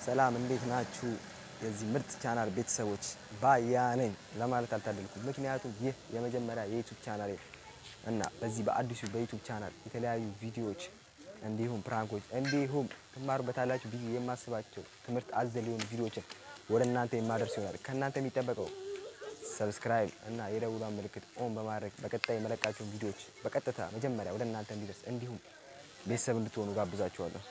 ሰላም እንዴት ናችሁ? የዚህ ምርጥ ቻናል ቤተሰቦች ባያ ነኝ ለማለት አልታደልኩም። ምክንያቱም ይህ የመጀመሪያ የዩቱብ ቻናል እና በዚህ በአዲሱ በዩቱብ ቻናል የተለያዩ ቪዲዮዎች እንዲሁም ፕራንኮች እንዲሁም ትማሩበታላችሁ ብዬ የማስባቸው ትምህርት አዘል የሆኑ ቪዲዮዎችን ወደ እናንተ የማደርስ ይሆናል። ከእናንተ የሚጠበቀው ሰብስክራይብ እና የደውሏን ምልክት ኦን በማድረግ በቀጣይ የመለቃቸውን ቪዲዮዎች በቀጥታ መጀመሪያ ወደ እናንተ እንዲደርስ እንዲሁም ቤተሰብ እንድትሆኑ ጋብዛችኋለሁ።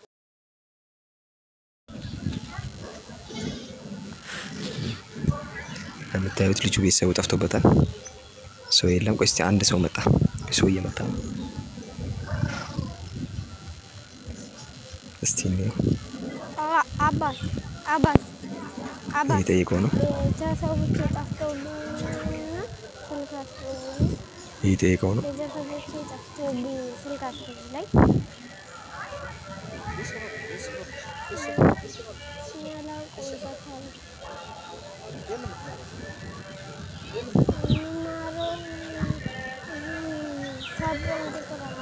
እንደምታዩት ልጁ ቤተሰቡ ጠፍቶበታል። ሰው የለም። ቆይ እስቲ አንድ ሰው መጣ። ሰው እየመጣ ነው። እስቲ እንየው። አባት አባት አባት እየጠየቀው ነው። ቤተሰቦቼ ጠፍተውብኝ ስልካቸው እየጠየቀው ነው። ቤተሰቦቼ ጠፍተውብኝ ስልካቸው ላይ ያላውቁ ይጠፋሉ። የምማረው ሳቦን ቁጥር አለ።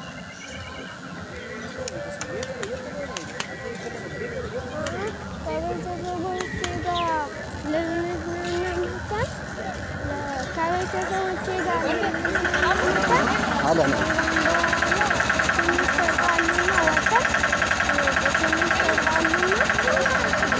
ከቤተሰቦቼ ጋር ልንዝናና መጥተን ከቤተሰቦቼ ጋር ልንዝናና መጥተን አለ ነው ትንሽ ተጣሉና ወጥተን ትንሽ ተጣሉና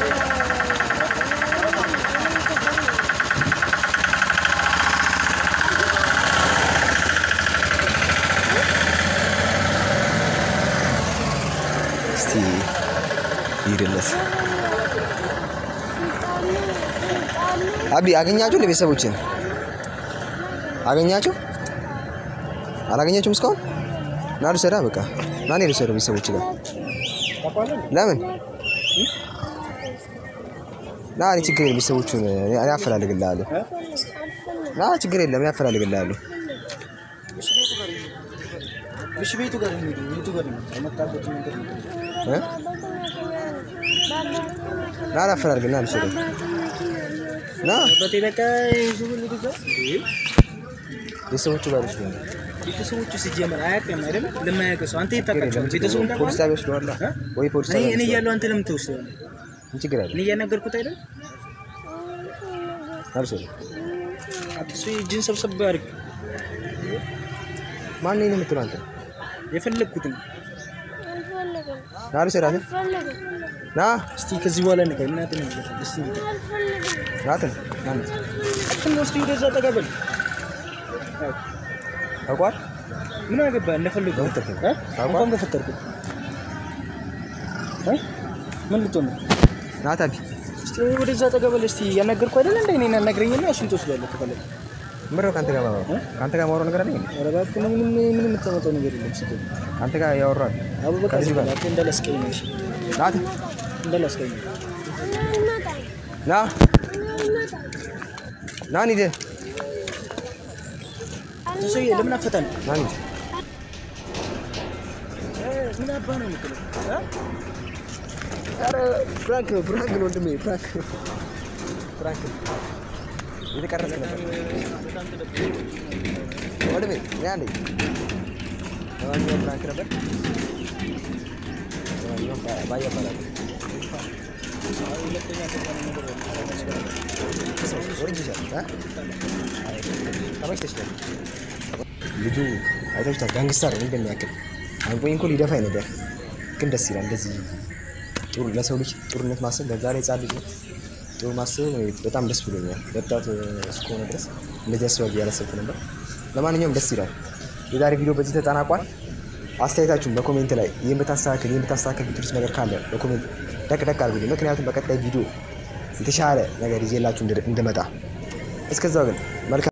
እስቲ ይሄድለት ሲጣሉ ሲጣሉ አቢ አገኛችሁ? ለቤተሰቦችን አገኛችሁ? አላገኛችሁም እስካሁን? ና ልውሰዳ። በቃ ና እኔ ልውሰደው ቤተሰቦች ጋር ለምን ና እኔ ችግር የለም ቤተሰቦቹን እኔ አፈላልግልሃለሁ። ና ችግር የለም እኔ አፈላልግልሃለሁ። እሺ ቤቱ ጋር እንሂድ። ቤቱ ጋር እንሂድ። የመጣበት መንገድ ነው። እ? ና ላፈላልግልህ ና ልውሰደው ና አባቴ በቃ ይዙ ልጅ ጋር ቤተሰቦቹ ጋር ልውሰደው። ቤተሰቦቹ ሲጀመር አያውቅም አይደል? ለማያውቅ ሰው አንተ ችግር የታውቃቸው የለም ቤተሰቡ ችግር የለም። ፖሊስ ጣቢያ ወስደዋላ ወይ ፖሊስ እኔ ጣቢያ እኔ ወስደዋል። እያለሁ አንተ ለምን ትወስደዋለህ? ምን ችግር አለ? እኔ እያናገርኩት አይደል? ና ልውሰደው። እሱ እጅን ሰብሰብ አድርግ። ማን ነው የምትለው አንተ? የፈለግኩትን አልፈልግም ና ልውሰዳት። አልፈልግም ና እስቲ ከዚህ በኋላ ንቀ እናት ነው እስቲ አልፈልግም ናትን ና አትን ወስድ ወደዛ ተቀበል። ታውቋል። ምን አገባ እንደፈለጉ ለምን ተፈለገ? እ? ታውቋል? እንኳን በፈጠርኩት እ? ምን ልትሆን ነው? ና ታቢ እስቲ ወደዛ ተቀበል። እስቲ ያናገርኩ አይደል እንደ እኔን አናግረኝና እሱን ትወስዳለህ ከፈለግ ምነው ከአንተ ጋር ማውራው? ከአንተ ጋር ማውራው ነገር አለኝ እንዴ? ኧረ እባክህ ምንም ምንም የምታመጣው ነገር የለም። ሲጀምር ከአንተ ጋር ያወራል። አቡ በቃ ከዚህ ጋር እባክህ እንዳላስቀኝ እሺ፣ ናት እንዳላስቀኝ ይመጣል ና ና እንሂድ ሰውዬ ለምን አፈታን? ና እንሂድ። ምን አባ ነው የምትለው? ኧረ ፍራንክ ነው ፍራንክ ነው ወንድሜ ፍራንክ ነው ፍራንክ ነው የተቀረጽክ ነበር ወንድሜ ና እንሂድ። ለማንኛውም ፍራንክ ነበር። ለማንኛውም ባ- ባያ እባላለሁ። ወርጅሻል እ? አይ፣ ተመችቶሻል። ልጁ አይታችሁታል። ጋንግስተር ነው እንደሚያክል አንቆኝ እኮ ሊደፋኝ ነበር፣ ግን ደስ ይላል። እንደዚህ ጥሩ ለሰው ልጅ ጥሩነት ማሰብ በዛ ላይ ህጻን ልጅ ነው። ጥሩ ማሰብ በጣም ደስ ብሎኛል። ወጣት እስከሆነ ድረስ እንደዚህ ያስባል ብዬ አላሰብኩ ነበር። ለማንኛውም ደስ ይላል። የዛሬ ቪዲዮ በዚህ ተጠናቋል። አስተያየታችሁን በኮሜንት ላይ ይህን ብታስተካክል ይህን ብታስተካክል ብትሉት ነገር ካለ በኮሜንት ደቅ ደቅ አድርጉልኝ። ምክንያቱም በቀጣይ ቪዲዮ የተሻለ ነገር ይዤላችሁ እንድመጣ እስከዛው ግን